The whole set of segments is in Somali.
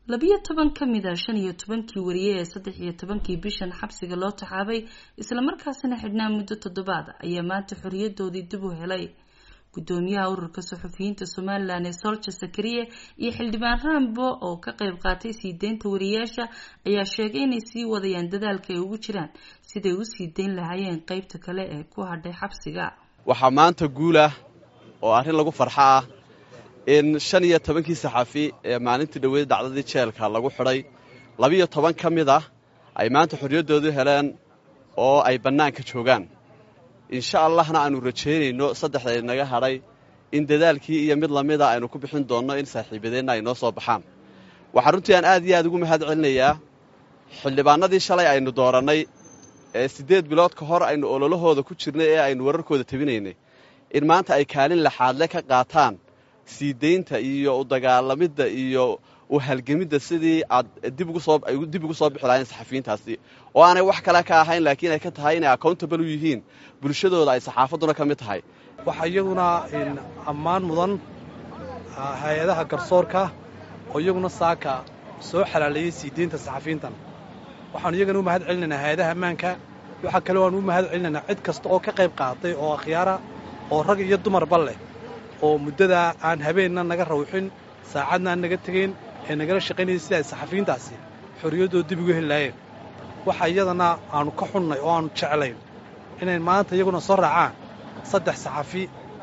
labiyo toban ka mid a shan iyo tobankii wariye ee saddex iyo tobankii bishan xabsiga loo taxaabay islamarkaasina xidhnaa muddo toddobaad ayaa maanta xoriyadoodii dib u helay gudoomiyaha ururka suxufiyiinta somalilan ee solja sakariye iyo xildhibaan rambo oo ka qeyb qaatay sii deynta wariyaasha ayaa sheegay inay sii wadayaan dadaalka ay ugu jiraan siday u sii deyn lahaayeen qeybta kale ee ku hadhay xabsiga waxaa maanta guulah oo arrin lagu farxo ah in shan iyo tobankii saxafi ee maalintii dhoweyd dhacdadii jeelka lagu xidhay labiyo toban ka mid ah ay maanta xorriyaddoodu heleen oo ay bannaanka joogaan insha allahna aanu rajaynayno saddexda inaga hadhay in dadaalkii iyo mid lamida aynu ku bixin doonno in saaxiibadeenna ay noo soo baxaan waxaa runtii aan aad iyo aad ugu mahad celinayaa xildhibaanadii shalay aynu doorannay ee siddeed bilood ka hor aynu ololahooda ku jirnay ee aynu wararkooda tabinaynay in maanta ay kaalin laxaadle ka qaataan sii deynta iyo u dagaalamidda iyo u halgemidda sidii aad dib ugu soo ay dib ugu soo bixi lahayn saxafiyiintaasi oo aanay wax kale ka ahayn laakiin ay ka tahay inay accountable u yihiin bulshadooda ay saxaafadduna ka mid tahay waxaa iyaduna ammaan mudan hay-adaha garsoorka oo iyaguna saaka soo xalaaleeyey sii deynta saxafiyiintan waxaanu iyagana u mahad celinaynaa hay-adaha ammaanka waxaa kale waanu u mahad celinaynaa cid kasta oo ka qayb qaadatay oo akhyaara oo rag iyo dumarba leh oo muddadaa aan habeenna naga rawxin saacadna aan naga tegayn ee nagala shaqaynayay sida ay saxafiyiintaasi xorriyaddooda dib ugu heli lahaayeen waxa iyadana aannu ka xunnay oo aannu jeclayn inay maanta iyaguna soo raacaan saddex saxafi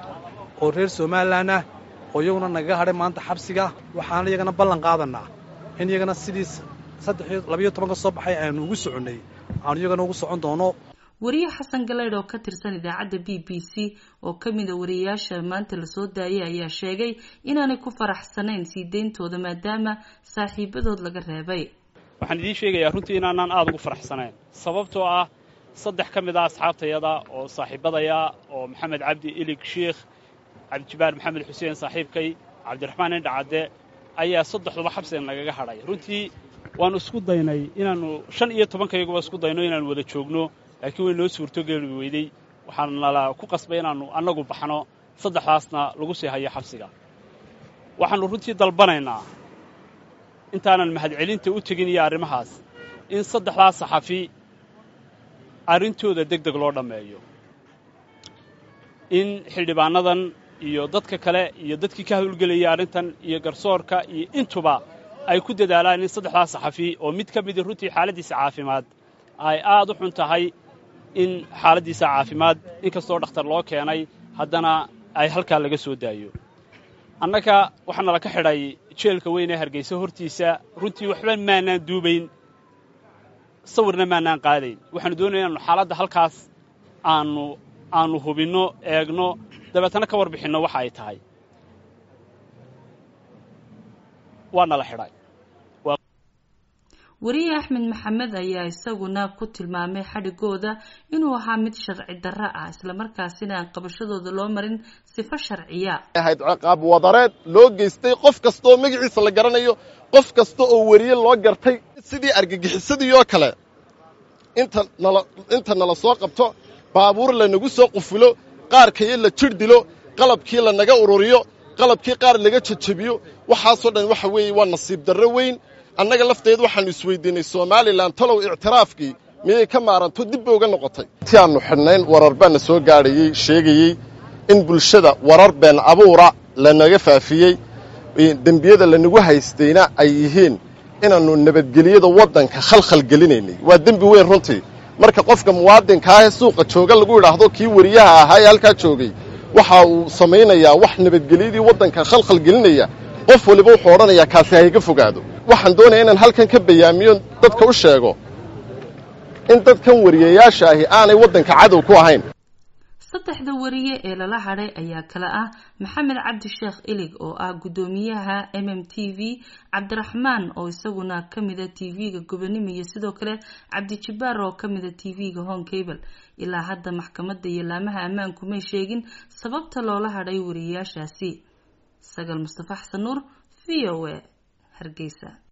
oo reer somalilan ah oo iyaguna nagaga hadhay maanta xabsiga waxaana iyagana ballan qaadannaa in iyagana sidii saddexiyo labiyo toban ka soo baxay aanu ugu soconnay aanu iyagana ugu socon doono wariye xasan galeydh oo ka tirsan idaacadda b b c oo ka mida wariyayaasha maanta lasoo daayay ayaa sheegay inaanay ku faraxsanayn sii deyntooda maadaama saaxiibadood laga reebay waxaan idiin sheegayaa runtii inaanaan aada ugu faraxsanayn sababtoo ah saddex ka mid ah asxaabtayada oo saaxiibadaya oo maxamed cabdi ilig shiikh cabdijibaar maxamed xuseen saaxiibkay cabdiraxmaan indhacadde ayaa saddexduba xabsiga nagaga hadhay runtii waannu isku daynay inaannu shan iyo tobankayaguba isku dayno inaannu wada joogno laakiin way noo suurtogeeli weydey waxaan nala ku qasbay inaannu annagu baxno saddexdaasna lagu sii hayo xabsiga waxaannu runtii dalbanaynaa intaanan mahadcelinta u tegin iyo arrimahaas in saddexdaas saxafi arrintooda deg deg loo dhammeeyo in xildhibaannadan iyo dadka kale iyo dadkii ka hawlgelayay arrintan iyo garsoorka iyo intuba ay ku dadaalaan in saddexdaas saxafi oo mid ka midii runtii xaaladdiisa caafimaad ay aad u xun tahay in xaaladdiisa caafimaad inkastoo dhakhtar loo keenay haddana ay halkaa laga soo daayo annaga waxaa nala ka xidhay jeelka weyn ee hargaysa hortiisa runtii waxba maanaan duubayn sawirna maanaan qaadayn waxaanu doonaya inaanu xaaladda halkaas aanu aanu hubinno eegno dabeetana ka warbixinno waxa ay tahay waa nala xidhay wariye axmed maxamed ayaa isaguna ku tilmaamay xadhigooda inuu ahaa mid sharci darro ah islamarkaasina aan qabashadooda loo marin sifo sharciya ahayd ciqaab wadareed loo geystay qof kasta oo magaciisa la garanayo qof kasta oo weriye loo gartay sidii argagixisadii oo kale inta nala inta nala soo qabto baabuur lanagu soo qufulo qaarkayo la jir dilo qalabkii lanaga ururiyo qalabkii qaar laga jejebiyo waxaasoo dhan waxa weeye waa nasiib darro weyn annaga lafteed waxaannu isweydiinnay somalilan talow ictiraafkii miyay ka maaranto dib bay uga noqotay ti aannu xidhnayn warar baana soo gaadhayey sheegayey in bulshada warar been abuura lanaga faafiyey dembiyada lanagu haystayna ay yihiin inaannu nabadgeliyada waddanka khalkhal gelinaynay waa dembi weyn runtii marka qofka muwaadinkaahee suuqa jooga lagu idhaahdo kii weriyaha ahaa ee halkaa joogay waxa uu samaynayaa wax nabadgelyadii waddanka khalkhal gelinaya qof waliba wuxuu odhanayaa kaasi hayga fogaado waxaan doonaya inaan halkan ka bayaamiyo dadka u sheego in dadkan wariyayaasha ahi aanay waddanka cadow ku ahayn saddexda wariye ee lala hadhay ayaa kale ah maxamed cabdi sheekh ilig oo ah guddoomiyaha m m t v cabdiraxmaan oo isaguna ka mida t v-ga gobonimo iyo sidoo kale cabdijibaar oo ka mida t v-ga home cable ilaa hadda maxkamadda iyo laamaha ammaanku may sheegin sababta loola hadhay wariyayaashaasi sagal mustafa xasan nuur v o a hargeysa